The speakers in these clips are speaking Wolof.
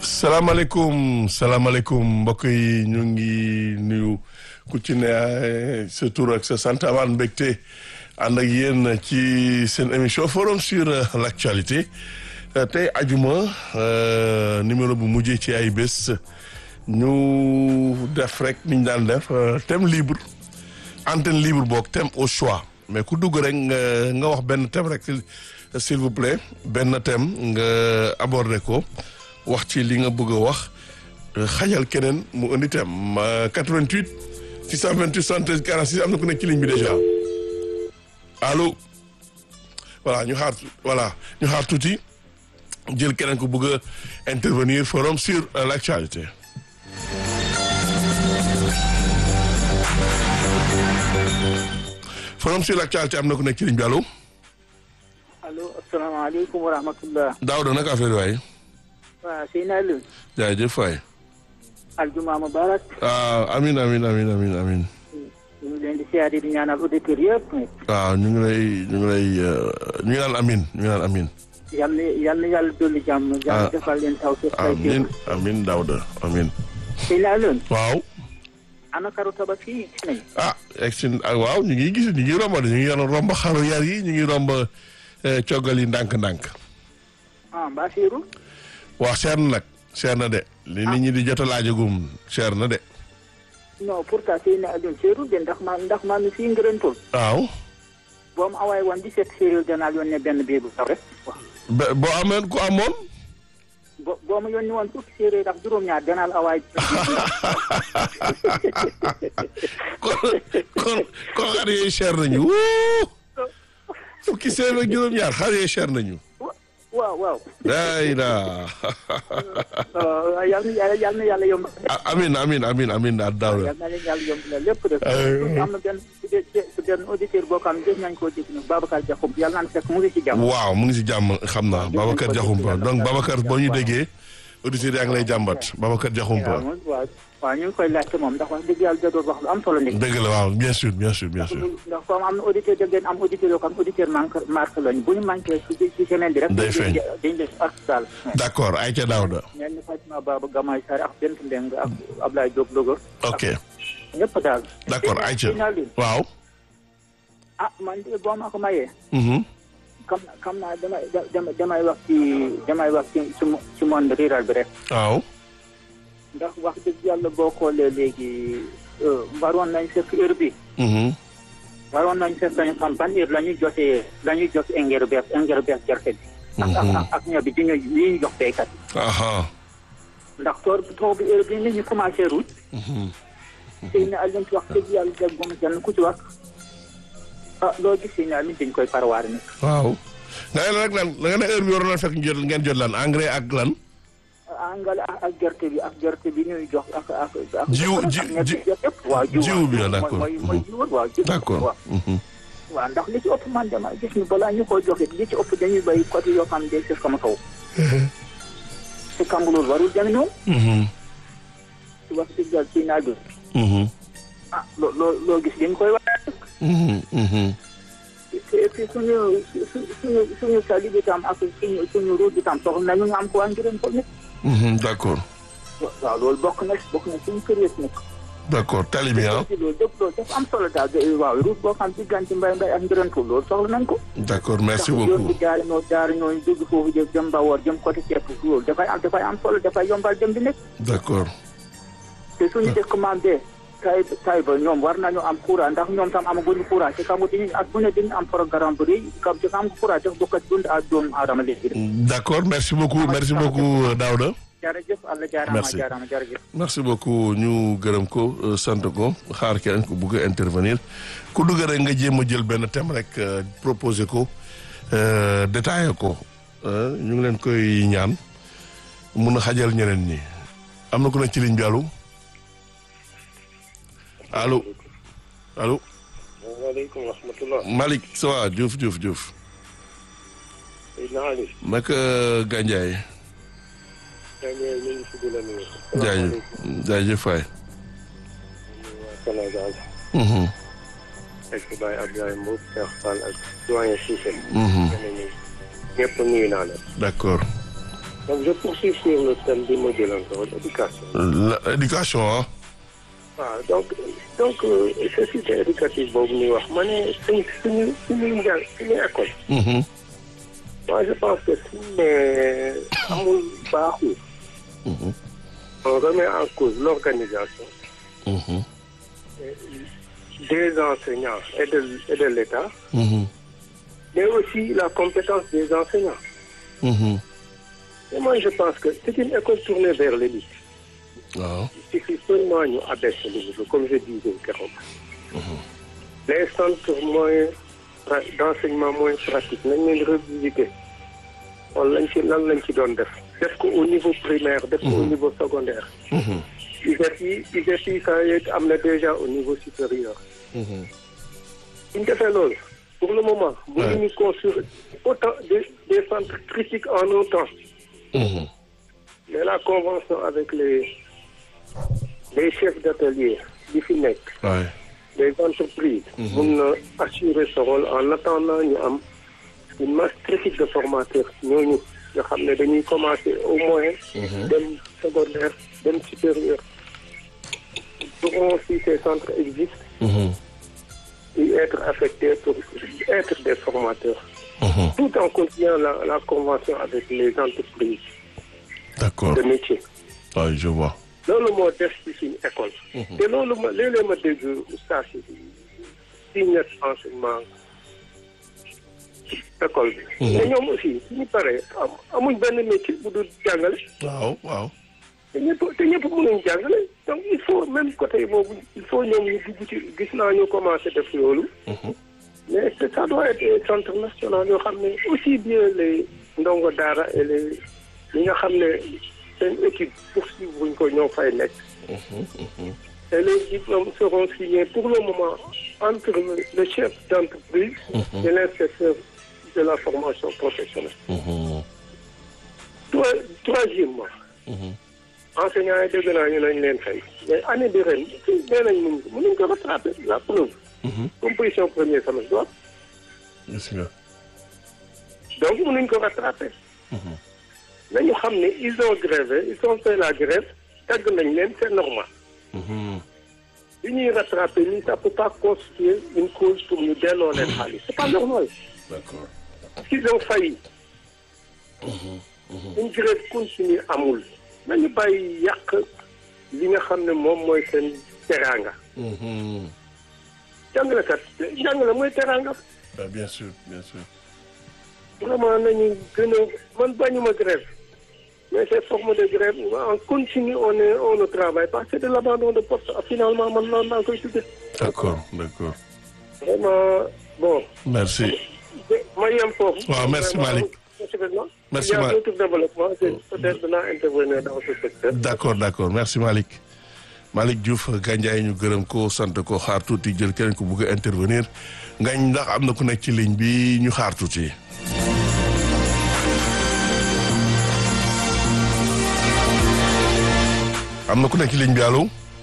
salaamaaleykum salaamaaleykum mbokk yi ñu ngi nuyu ku ci ne sa tur ak sa sant amaan mbégte ànd ak yéen ci seen émission forum sur l'actualité tey ajuma numéro bu mujjee ci ay bés ñu def rek ni ñu daan def thème libre antenne libre boog thème au choix mais ku dugg rek nga nga wax benn thème rek s'il vous plaît benn thème nga aborder ko wax ci li nga bëgg a wax xajal keneen mu indi thème 88 628 73 46 am na ku nekk ci ligne bi déjà allo voilà ñu xaar voilà ñu xaar tuuti jël keneen ku bëgg a intervenir forum sur l'actualité forum sur l'actualité am na ku nekk ci ligne bi allo. allo asalaamaaleykum wa rahmatullah. Daouda naka affaire waay. waaw Seydina Aliou. jaajëf waay. aljuma mubarak. ah amin amin amin amin amin. ñu ngi leen di siyaare di ñaanal auditeurs yëpp. waaw ñu ngi lay ñu ngi lay ñu ngi naan amin ñu ngi naan amin. yal na yal na yàlla dolli jàmm. jàmm defal leen taw si xay amin amin Daouda amin. Seydina Aliou. waaw. ana karu tabaski yi gis nañu. ah egsi waaw ñu ngi gis ñu ngi romb ñu ngi romb xaru yar yi ñu ngi romb coggal yi ndànk-ndànk. ah mbaa siiru. waaw seer na nag seer na de. li nit ñi di jot a laajagum seer na de. non pourtant Seydina Aliou siiru de ndax ma ndax maa mi fii ngërëntul. waaw. boo mu awaay woon 17 séeréer danaa yónnee benn bii bu taw rek. ba boo ameen ku amoon. bo boo ma yónni woon fukki séeréer ak juróom-ñaar danaa la awaay. kon kon kon xar yooyu cher nañu wuu fukki séeréer ak juróom-ñaar xar yooyu cher nañu. waaw waaw. day daa. yal na yàlla yal na yàlla yomb. amin amin amin amin daal daaw la. yal na leen yàlla yomb la lépp de. am na benn benn auditeur boo xam ne gis nañ koo dégg nag Babacar Diakhoum yàlla naan fekk mu ngi ci jàmm. waaw mu ngi si jàmm xam naa Babacar Diakhoumpa donc Babacar boo ñu déggee auditeurs yaa ngi lay jàmbat Babacar Diakhoumpa. waaw waaw ñu ngi koy laajte moom ndax wax dëgg yàlla da doon wax lu am solo nekk. dëgg la waaw bien sûr bien sûr bien sûr. ndax comme am na auditeur da ngeen am auditeur yoo xam auditeur manque marque lañu bu ñu manqué ci ci semaine bi rek. day feeñ dañ leen ak daal. d'accord ay ca Daouda. mel ni Fatima Baba Gamay Sarr ak Bent Ndeng ak Ablaye Diop Louga. ok ñëpp daal. d'accord ay ca waaw. ah man de boo ma ko mayee. xam naa xam naa damay damay damay wax ci damay wax ci ci monde rural bi rek. waaw. ndax wax dëgg yàlla boo xoolee léegi waroon nañ fekk heure bi. waroon nañ fekk ñu xam ban heure la ñuy jotee la ñuy jot engrais bees engrais bees gerte bi. ak ak ak ñebe bi ñu li ñu jox béykat yi. ndax toor tool bi heure bi nit ñi commencé ruuj. sëy na Alioune wax dëgg yàlla dégg moom kenn ku ci wax. ah loo gis sëy na Alioune dañ koy parwaar ni waaw. nga ne nag lan nga ne heure bi waroon na fekk jot ngeen jot lan engrais ak lan. engrais ak gerte bi ak gerte bi ñuy jox ak ak. ak jiw ji ji waaw jiw bi la d'accord mooy mooy jiw waaw jiw d'accord waaw ndax li ci ëpp man dama gis ni balaa ñu koy joxe li ci ëpp dañuy bay côté yoo xam ne day fekk sama kaw. te kamb loolu warul dem noonu. ci wax dëgg yàlla ci naaj bi. ah loo loo loo gis dañ koy wax. et puis suñu suñu suñu tali bi tam ak suñu suñu route bi tam soxla nañu ñu am ko waa ngireen ko nit. d'accord. waaw loolu bokk na bokk na suñu kër yëpp nag. d'accord tali bi ah. loolu dëpp loolu dafa am solo daal waaw route boo xam diggante mbay mbay ak ngireen ko loolu soxla nañ ko. d'accord merci yoon beaucoup. bi jaari ñoo jaari ñoo dugg foofu jëm jëm Mbawor jëm côté ceeb loolu dafay am dafay am solo dafay yombal dem bi nekk. d'accord. te suñu dëkk maam bee tay tay ba ñoom war nañu am courant ndax ñoom tam amaguñu courant te xam nga dañuy at bu ne dañu am programme bu rëy kam ci xam nga courant def bokkat dund ak doomu aadama léegi d'accord merci beaucoup merci beaucoup Daouda. jërëjëf Allah jaarama Merci. jaarama jërëjëf merci beaucoup ñu gërëm ko sant ko xaar keneen ko bugg a intervenir ku dugg rek nga jéem a jël benn thème rek proposé ko détaillé ko ñu ngi leen koy ñaan mun a xajal ñeneen ñi am na ku nekk ci ligne bi allo allo allo waaleykum wa rahmatulah. Malick ça va Diouf Diouf Diouf Seydina Ali. naka Gandiaye Gandiaye ñu ngi si di la nuyu. jaajëf jaajëf waay waa Sénégal. Mhm, fekk Baye Abdoulaye Mbow Cheikh Fall ak doyen Cissé. mhm, ñeneen ñi ñëpp nuyu naa leen. d'accord donc je poursuis sur le thème bi ma jëloon ko éducation. La- éducation ah. waaw donc donc euh, société éducative boobu ñuy wax ma ne suñ suñu suñuy njàng suñu école. Mhm. moi je pense que suñ ne amul baaxul. Mhm. on remet en cause l'organisation Mhm. des enseignants et de et de l'État, Mhm. mais aussi la compétence des enseignants. Mhm. Et moi je pense que c'est une école tournée vers l'élite. waaw. Il suffit seulement ñu abaisser le niveau comme je disais keroog. les centres moins pra- d'enseignement moins pratique nañ leen revisiter wala lañ ci lan lañ ci doon def def ko au niveau primaire def ko au niveau secondaire Mhm. ISEP yi ISEP yi ça y est am na déjà au niveau supérieur Mhm. bu ñu defee loolu pour le moment bu Ouais. ñu construire autant des des centres critiques en un temps Mhm. mais la convention avec les les chefs d'atelier yi fi nekk Ouais. les entreprises mun na assurer ce rôle en attendant ñu am une masse critique de formateurs ñooñu nga xam ne dañuy commencer au moins dem secondaire dem supérieur pourront si ces centres existent Mhm. y être affectés pour être des formateurs Mhm. tout en continuant la, la convention avec les entreprises D'accord. de métier Ouais, je vois. loolu moo def ci suñu école te loolu ma léeg-léeg ma dégg oustaz yi si ñett enseignement école bi te ñoom aussi suñu paree am amuñ benn métier bu dul jàngale waaw waaw. te ñëpp te ñëpp mënuñ jàngale donc il faut même côté boobu il faut ñoom ñu dugg ci gis naa ñu commencé def loolu mais que ça doit être des centres nationaux yoo xam ne aussi bien les ndongo daara et les ñi nga xam ne seen équipe poursuivre buñ ko ñoo fay nekk et les diplômes seront signés pour le moment entre le, le chef d'entreprise et l'inspecteur de la formation professionnelle. Mhm. Trois- Troisièmement, enseignants yi dégg naa ñu nañ leen fay mais année bi ren nee nañ mun mënuñ ko rattraper la preuve. composition premier semestre du am Gis nga. donc mënuñ ko rattraper. nañu xam ne ils ont grévé ils ont fait la grève tàgg nañ leen c'est normal. Mhm. li ñuy rattraper nii ça peut pas constituer une cause pour ñu delloo leen xaalis c'est pas normal. D'accord. parce qu'ils ont failli. une grève continue amul. nañu bàyyi yàq li nga xam ne moom mooy seen teraanga. Mhm. jàngalekat jàngale mooy teraanga. Ah, bien sûr, bien sûr. vraiment nañu gën a man bañuma grève mais ces formes de grève en continu on est on ne travaille pas c'est de l'abandon de poste finalement man noonu laa koy tuddee. D'accord, d'accord. vraiment bon. Merci. ma yem foofu. Waaw, merci, Vraiment, Malick. effectivement, Merci, il y a Malick. d'autres développements que peut-être dinaa intervenir dans ce secteur. D'accord, d'accord. Merci Malick. Malick Diouf Gandiaye ñu gërëm ko sant ko xaar tuuti jël keneen ko bëgg a intervenir ngañ ndax am na ku nekk ci ligne bi ñu xaar tuuti. am na ku nekk ci ligne bi allo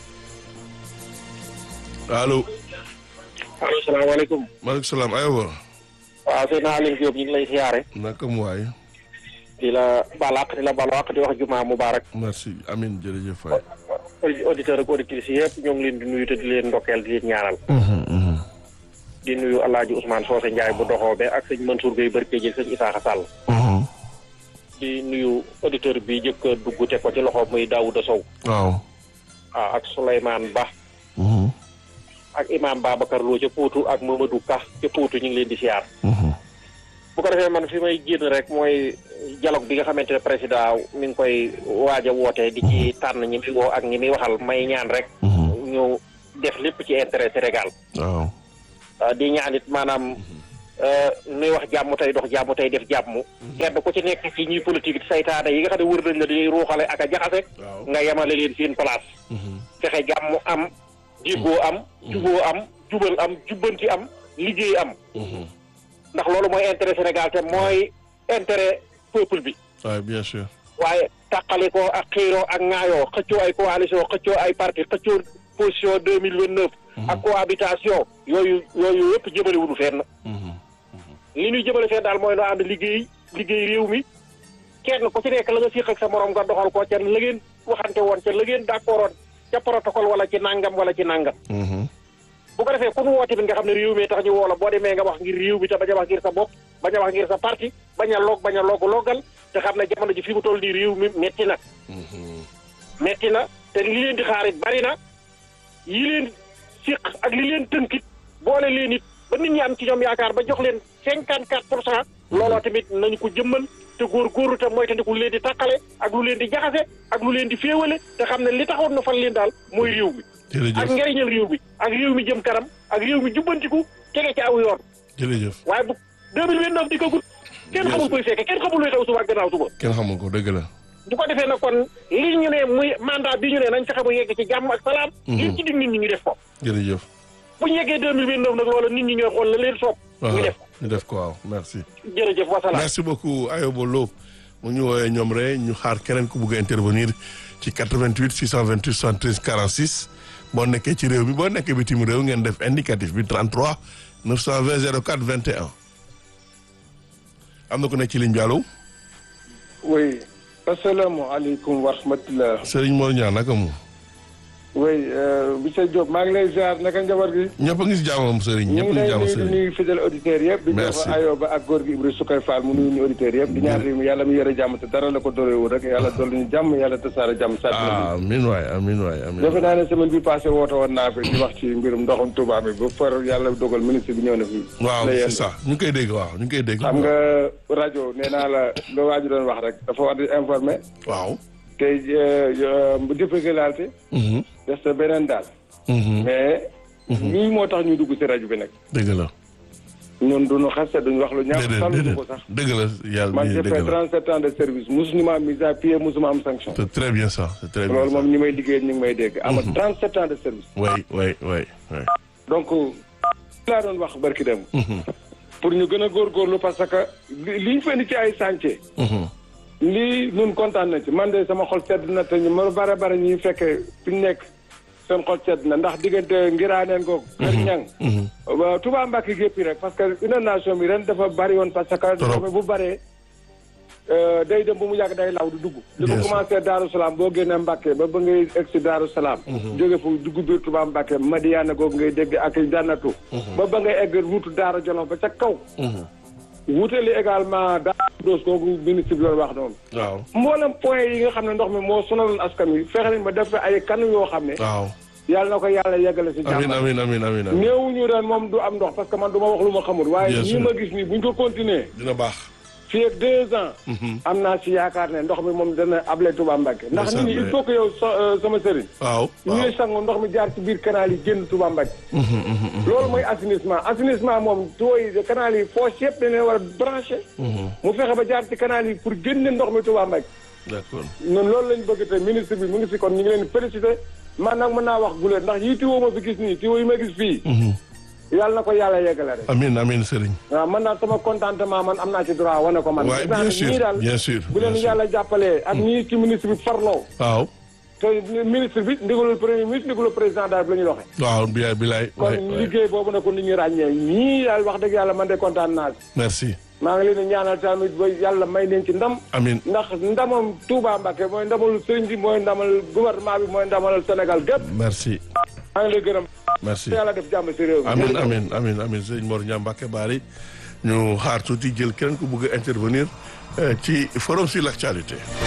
allo. allo salaamaaleykum. maaleykum salaam aywa. waaw sëñ Aline Diop ñu ngi lay siyaare. naka mu waay. di la balaq di la balaq di wax jumaa mubarak. merci Amin jërëjëf waay. auditeur ak auditrices yëpp ñoo ngi leen di nuyu te di leen ndokkeel di leen ñaanal. di nuyu El Hadj Ousmane Socé Ndiaye bu doxoobe ak sëñ Mansour Gueye Barke jël sëñ Isaaxa Sall. di nuyu auditeur bi jëkk a dugg teg ko ci loxo muy Daouda Sow. waaw. waaw ak Souleymane Ba. ak imam Babacar Lo ca Poutou ak Mamadou Ka ca Poutou ñu ngi leen di siyaar. bu ko defee man fi may génn rek mooy dialogue bi nga xamante ne président mi ngi koy waaj a woote di ci tànn ñi muy woo ak ñi muy waxal may ñaan rek. ñu def lépp ci intérêt Sénégal. waaw. Uh, di ñaan it maanaam nuy wax jàmm tey dox jàmm tey def jàmm. kenn ku ci nekk ci ñuy politique saytaane yi nga xam ne wër nañ la di ruuxale ak a jaxase. waaw. nga yemale leen seen place. fexe jàmm am déggoo am. juboo am jubal am jubbanti am liggéey am. ndax loolu mooy intérêt Sénégal te mooy intérêt peuple bi. waaw bien sûr. waaye tàqali ko ak xiiroo ak ŋaayoo xëccoo ay coalition xëccoo ay parti xëccoo position deux mille vingt neuf. ak cohabitation yooyu yooyu yëpp jëmale wuñu fenn. li ñuy jëmale fenn daal mooy noo ànd liggéey liggéey réew mi kenn ku ci nekk la nga siq ak sa morom nga doxal ko ca la ngeen waxante woon ca la ngeen d'accordoon ca protocole wala ci nangam wala ci nangam. bu ko defee ku nu woote bi nga xam ne réew mi tax ñu woo la boo demee nga wax ngir réew mi te bañ a wax ngir sa bopp bañ a wax ngir sa parti bañ a loog bañ a loog loogal te xam ne jamono ji fi mu toll nii réew mi metti na. metti na te li leen di xaarit bari na yi leen siq ak li leen tënkit boole leen it ba nit ñi am ci ñoom yaakaar ba jox leen cinquante quatre pour cent looloo tamit nañu ko jëmmal te góor góorlu te mooy tandiku lu leen di tàqale ak lu leen di jaxase ak lu leen di féewale te xam ne li taxoon na fan leen daal mooy réew mi ak njëriñal réew mi ak réew mi jëm kanam ak réew mi jubbantiku tege ci aw yoon jërëjëf waaye bu deux mille vingt-neuf di ko gudd kenn xamul koy fekke kenn xamul luy xew suba ak gannaaw suba kenn xamul ko dëgg la bu ko defee nag kon li ñu ne muy mandat bi ñu ne nañ fexe mu yegg ci jàmm ak salaam liñ ci dig nit ñi ñu def ko jërëjëf bu ñu yeggee deux mille vingt-neuf nag loola nit ñi ñooy xool la leen soob ñu def ko ñu def ko waaw merci jërëjëf wasalaam merci beaucoup Ayoba Lo mu ñu woowee ñoom rek ñu xaar keneen ku bugg a intervenir ci 88 628 73 46 boo nekkee ci réew mi boo nekkee bitim réew ngeen def indicatif bi 33 920 04 21 am na ku nekk ci ligne bi allo. oui asalaamaaleykum wa rahmatulah. Serigne Mor Niang naka mu. oui monsieur Diop maa ngi lay ziar naka njaboot gi. ñëpp a ngi si jàmmam Serigne ñëpp a ngi si jàmmam ñu ngi lay Serigne. nuyu fidèle auditeurs yëpp. di Merci. jox Ayoba ak góor gi Ibrahima Sukay Fall mu nuyu ñu auditeurs yëpp. di ñaan réew mi yàlla mi yore jàmm te dara la ko dooleewul rek yàlla dolli ñu jàmm yàlla tasaare jàmm. saa ah amiin waay amiin waay amiin. defe naa ne semaine bi passé woote woon naa fi di wax ci mbirum ndoxum Touba mi ba far yàlla dogal ministre bi ñëw na fi. waaw la c'est yéen. ça ñu ngi koy dégg waaw ñu ngi koy dégg. xam nga rajo nee naa la loo waaju doon wax rek dafa war di informer waaw. tey bu difficulté Mhm, des na beneen daal. mhm, mais lii moo tax ñu dugg ci rajo bi nag dëgg la. ñun duñu xaste duñu wax lu ñaaw déedéet saluñu déedéet ko sax dëgg la yàlla man bi j'ai dëgg fait la. 37 ans de service musuma ma mise à pied musuma am sanction c'est très bien ça c'est très bien loolu ça. moom ñi may liggéey ñu ngi may dégg ama 37 ans de service oui oui oui oui. donc laa doon wax barki dem Mhm, pour ñu gën a góorgóorlu parce que li li ñu fa indi ci ay chantier mhm. lii ñun kontaan na ci man de sama xol sedd na te ñu ma bare bare ñuy fekkee fi ñu nekk seen xol sedd na ndax diggante ngiraaneen ko kër ñang mhm. waaw Touba Mbacke gépp rek parce que inondation bi ren dafa bari woon parce que ndox mi bu baree euh, day dem bu mu yàgg day law di dugg li Bien ko sûr. commencé Daaru Salaam boo génnee Mbacke ba ba ngay egg si Daaru Salaam jóge fu dugg biir Touba Mbacke Madiana googu ngay dégg ak jànnatu ba ba ngay egg route Daara Jolof ba ca kaw wutali également Daara Doos kooku ministre bi doon wax noonu waaw mboolem point yi nga xam ne ndox mi moo sonaloon askan wi fexe nañ ba def fa ay kanu yoo xam ne waaw. yàlla na ko yàlla yeggale si amiin jàmm amiin amiin amiin amiin. néewuñu ren moom du am ndox parce que man du ma wax lu ma xamul waaye Bien ñi sûr. ma gis nii buñ ko continuer dina baax. fii ak deux ans am naa si yaakaar ne ndox mi moom dana able Touba Mbacke ndax nit ñi il faut que yow so- euh, sama sëriñ waaw ñu waaw. ngi sangu ndox mi jaar ci biir canal yi génn Touba Mbacke Mhm, mhm, mhm. loolu mooy assainissement assainissement moom tuyaux yi canal yi fosse yëpp dañ leen war a branché Mhm, mu fexe ba jaar ci canal yi pour génne ndox mi Touba Mbacke d'accord. ñun loolu lañ bëgg te ministre bi mu ngi si kon ñu ngi leen di félicité man nag mën naa wax guleen ndax yii tiwo ma fi gis nii tiwo yi ma gis fii Mhm. yàlla na ko yàlla yeggale rek amiin amiin Serigne. waaw man daal sama contentement man am naa ci droit wane ko man. waaye gis naa bien ne sûr ñii daal bien sûr. bu leen bien sûr. yàlla jàppalee ak ñii ci ministre bi farloo. waaw. te ministre bi ndigalul premier ministre ndigalul président daal la ñuy doxee. waaw bilaay bilaay. kon waay waay. liggéey boobu nag ko nit ñi ràññee ñii daal wax dëgg yàlla man de kontaan naa ci. merci. maa ngi leen di ñaanal tamit ba yàlla may leen ci ndam. amiin. ndax ndamam Touba Mbacké mooy ndamal sëriñ bi mooy ndamal gouvernement bi mooy ndamal Sénégal gépp merci. maa ngi lay gërëm. merci. yàlla def jàmm si réew mi. amin amin amin amin sëñ Mor Niang Mbacké Bari ñu xaar tuuti jël keneen ku bëgg a intervenir euh, ci forum sur l'actualité